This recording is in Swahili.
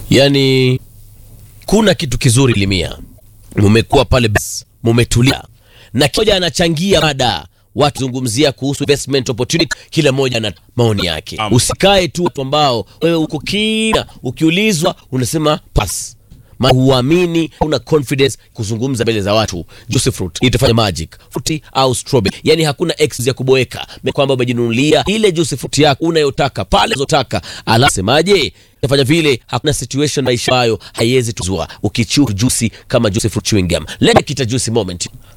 yani kuna kitu kizuri limia, mumekuwa pale bas, mumetulia na kimoja anachangia mada watu zungumzia kuhusu investment opportunity, kila mmoja na maoni yake. Am. Usikae tu watu ambao wewe uko kina, ukiulizwa unasema pass maana huamini, una confidence kuzungumza mbele za watu. Juice fruit itafanya magic fruit au strawberry, yani hakuna excuse ya kuboeka kwamba umejinunulia ile juice fruit yako unayotaka pale unazotaka, ala semaje Tafanya vile, hakuna situation maisha hayo haiwezi tuzua ukichu juicy kama juice fruit chewing gum. Let me kita juicy moment.